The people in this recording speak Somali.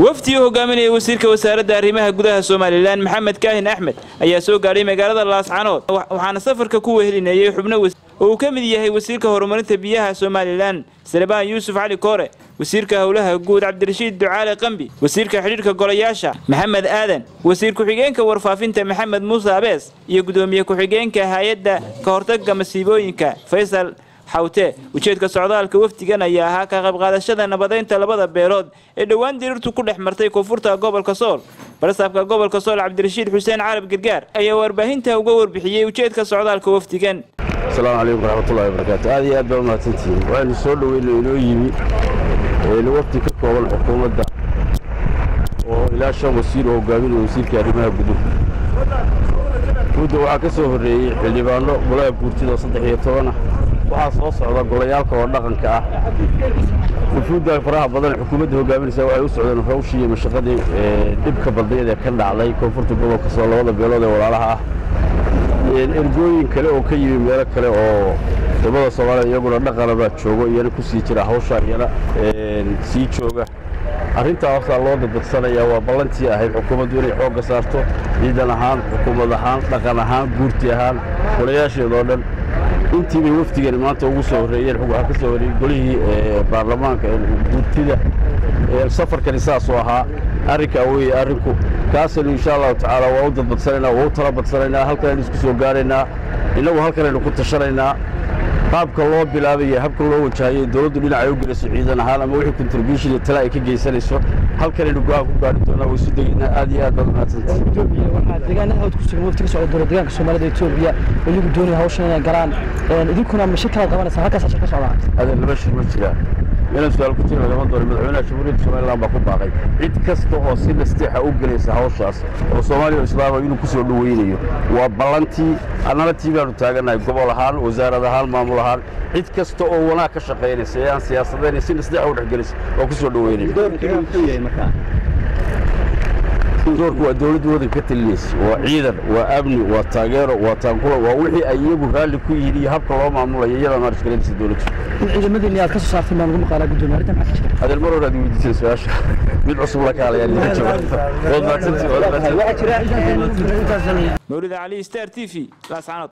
wafdi u hogaaminaya wasiirka wasaaradda arrimaha gudaha somalilan maxamed kaahin axmed ayaa soo gaadhay magaalada laascanood waxaana safarka ku wehelinayay xubno oo uu ka mid yahay wasiirka horumarinta biyaha somalilan salebaan yuusuf cali koore wasiirka howlaha guud cabdirashiid ducaale qambi wasiirka xidhiidhka golayaasha maxamed aadan wasiir ku-xigeenka warfaafinta maxamed muuse abees iyo gudoomiye ku-xigeenka hay-adda ka hortagga masiibooyinka faysal xawte ujeedka socdaalka wafdigan ayaa ahaa ka qaybqaadashada nabadeynta labada beelood ee dhowaan diriirtu ku dhex martay koonfurta gobolka sool barsaabka gobolka sool cabdirashiid xuseen carab gargaar ayaa warbaahinta uga warbixiyey ujeedka socdaalka wafdigan asalaamu calaykum waraxmatullahi wabarakaatu aad iyo aad baa umahadsantihiin waxaynu soo dhoweyna inoo yimi wafdi ka kooban xukuumadda oo ilaa shan wasiir oo hogaaminaya wasiirka arrimaha guduhu mudda waxaa ka soo horreeyey xildhibaano golaha guurtida oo saddex iyo tobanah waxaa soo socda golayaalka oo dhaqanka ah wufuudda faraha badan xukuumadda hogaaminaysa waxay u socdeen hawshii iyo mashaqadii dhibka badneed ee ka dhacday koonfurta gobolka soo labada beelood ee walaalaha ah ergooyin kale oo ka yimi meelo kale oo wadamada soomaalida iyaguna dhaqana baa joogo iyana ku sii jira hawshaa iyana sii jooga arrintaa hoosaa loo dadbadsanayaa waa ballantii ahayd xukuumaddu inay xoogga saarto ciidan ahaan xukuumad ahaan dhaqan ahaan guurti ahaan golayaasheedoo dhan intii bay wafdigani maanta ugu soo horreeyeen waxaa ka soo horreeyey golihii baarlamaanka guurtida safarkani saasuu ahaa arrinkaa weeye arrinku kaasaynu insha allahu tacaala waa u dadbadsanaynaa waa u tala badsanaynaa halkanaynu isku soo gaaraynaa innagu halkanaynu ku tashanaynaa qaabka loo bilaabaya habka loo wajahayay dowladdu dhinacay u gelayso ciidan ahaan ama wixii contribution iyo tala ay ka geysanayso halkanaynu go-aan ku gaari doonaa way isu degaynaa aad iyo aad baad umahadsantahay waxaa deegaanada hawd ku sugan wafti ka socda dowlad deegaanka soomaalida etoobiya oo iyagu doonaya hawshan inay galaan idinkuna ma shir kala qabanaysaa halkaas shir ka socdaa adeer laba shir ma jiraan inaan su-aal ku jira lagama doono madaxweynaha jamhuuriyadda somaliland baa ku baaqay cid kasta oo si nasteexa u gelaysa hawshaas oo soomaaliya oo islaama inuu ku soo dhoweynayo waa ballantii annana tii baanu taagannahay gobol ahaan wasaarad ahaan maamul ahaan cid kasta oo wanaag ka shaqaynaysa ee aan siyaasadayna si nasteexa u dhexgelaysa waa ku soo dhoweynaya doorku waa dowladda waddanka ka talinaysa waa ciidan waa amni waa taageero waa taanqula waa wixii ay iyagu raalli ku yihiin iyo habka loo maamulayo iyadaa maarishgalanaysa dowladdu in ciidamadiinni aad ka soo saartay maan ugu maqaalaa guddoomiye arrintan maxaa ka jira adeer mar hore aad weydiiseen su-aasha mid cusub la kaalayaa nila jawaabta waad mahadsantihi waad mahadsantihi mawlida cali star t v laascanood